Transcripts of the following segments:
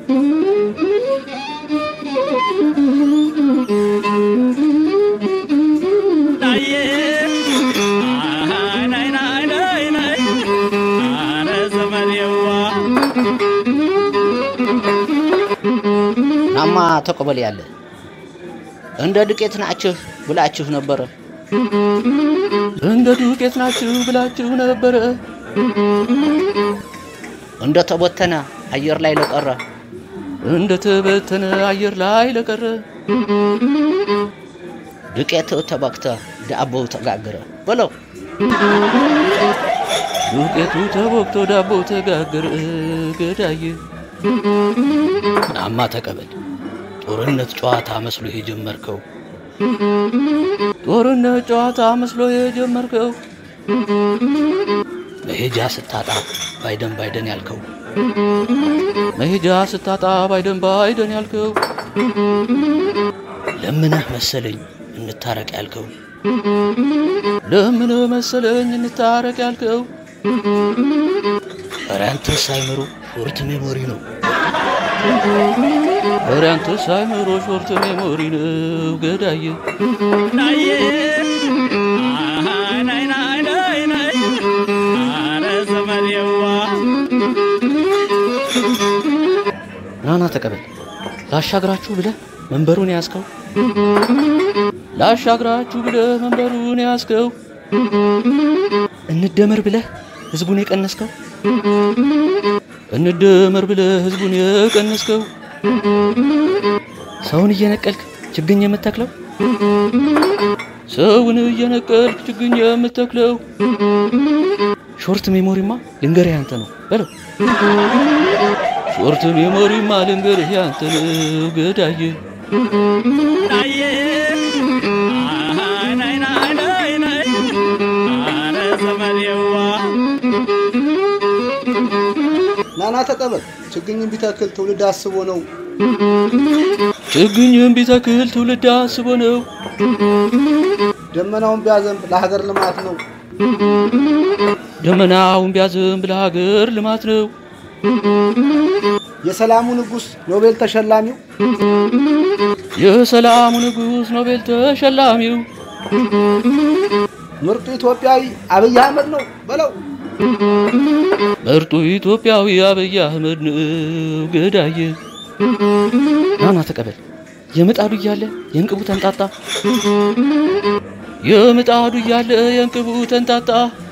ናዬ ናይ ናይ ናይ ናይ አረ ዘመኔዋ ናማ ተቀበል ያለ እንደ ዱቄት ናችሁ ብላችሁ ነበረ እንደ ዱቄት ናችሁ ብላችሁ ነበረ እንደ ተቦተነ አየር ላይ ለቀረ እንደ ተበተነ አየር ላይ ለቀረ ዱቄት ተበክተ ዳቦው ተጋገረ በለው ዱቄቱ ተቦክቶ ዳቦ ተጋገረ ገዳዬ ናማ ተቀበል ጦርነት ጨዋታ መስሎ የጀመርከው ጦርነት ጨዋታ መስሎ የጀመርከው መሄጃ ስታጣ ባይደን ባይደን ያልከው መሄጃ ስታጣ ባይደን ባይደን ያልከው ለምነህ መሰለኝ እንታረቅ ያልከው ለምን መሰለኝ እንታረቅ ያልከው ኧረ አንተስ አይምሮ ሾርት ሜሞሪ ነው ኧረ አንተስ አይምሮ ሾርት ሜሞሪ ነው ገዳዬ ናዬ ናይ ናይ ናይ ናይ አረ ዘመኔዋ ናና ተቀበል ላሻግራችሁ ብለህ መንበሩን ያዝከው ላሻግራችሁ ብለህ መንበሩን ያዝከው እንደመር ብለህ ህዝቡን የቀነስከው እንደመር ብለህ ህዝቡን የቀነስከው ሰውን እየነቀልክ ችግኝ የምተክለው ሰውን እየነቀልክ ችግኝ የምተክለው ሾርት ሜሞሪማ ልንገርህ ያንተ ነው በለው ሾርት ሜሞሪማ ልንገርህ ያንተ ነው ገዳዬ ናዬ ናይ ናይ ናይ ናይ አረ ዘመኔዋ ናና ተቀበል ችግኝን ቢተክል ትውልድ አስቦ ነው ችግኝን ቢተክል ትውልድ አስቦ ነው ደመናውን ቢያዘንብ ለሀገር ልማት ነው ደመናውን ቢያዘንብ ለሀገር ልማት ነው የሰላሙ ንጉሥ ኖቤል ተሸላሚው የሰላሙ ንጉሥ ኖቤል ተሸላሚው ምርጡ ኢትዮጵያዊ አብይ አህመድ ነው በለው ምርጡ ኢትዮጵያዊ አብይ አህመድ ነው ገዳዬ ናና ተቀበል የምጣዱ እያለ የእንቅቡ ተንጣጣ የምጣዱ እያለ የእንቅቡ ተንጣጣ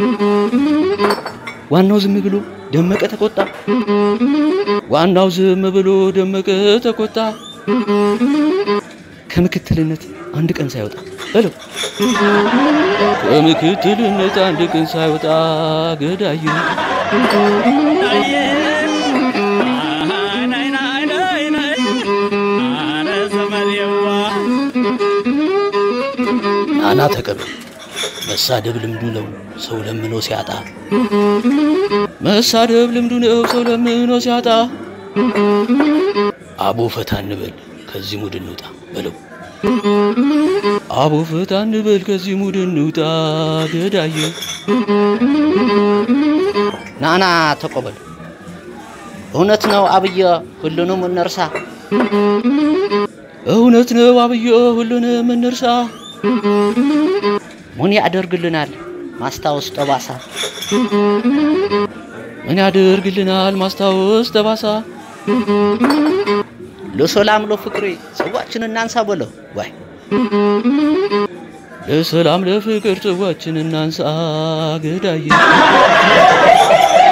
ዋናው ዝም ብሎ ደመቀ ተቆጣ ዋናው ዝም ብሎ ደመቀ ተቆጣ ከምክትልነት አንድ ቀን ሳይወጣ በለው ከምክትልነት አንድ ቀን ሳይወጣ ገዳዬ ናዬ ናይ ናይ ናይ ናይ አረ ዘመኔዋ ናና ተቀበል መሳደብ ልምዱ ነው ሰው ለምኖ ሲያጣ መሳደብ ልምዱ ነው ሰው ለምኖ ሲያጣ አቦ ፈታ እንበል ከዚህ ሙድ እንውጣ በለው አቦ ፈታ እንበል ከዚህ ሙድ እንውጣ ገዳዬ ናና ተቀበል እውነት ነው አብየ ሁሉንም እንርሳ እውነት ነው አብዮ ሁሉንም እንርሳ ምን ያደርግልናል ማስታወስ ጠባሳ ምን ያደርግልናል ማስታወስ ጠባሳ ለሰላም ለፍቅሬ ጽዋችን እናንሳ በለው ዋይ ለሰላም ለፍቅር ጽዋችን እናንሳ ገዳዬ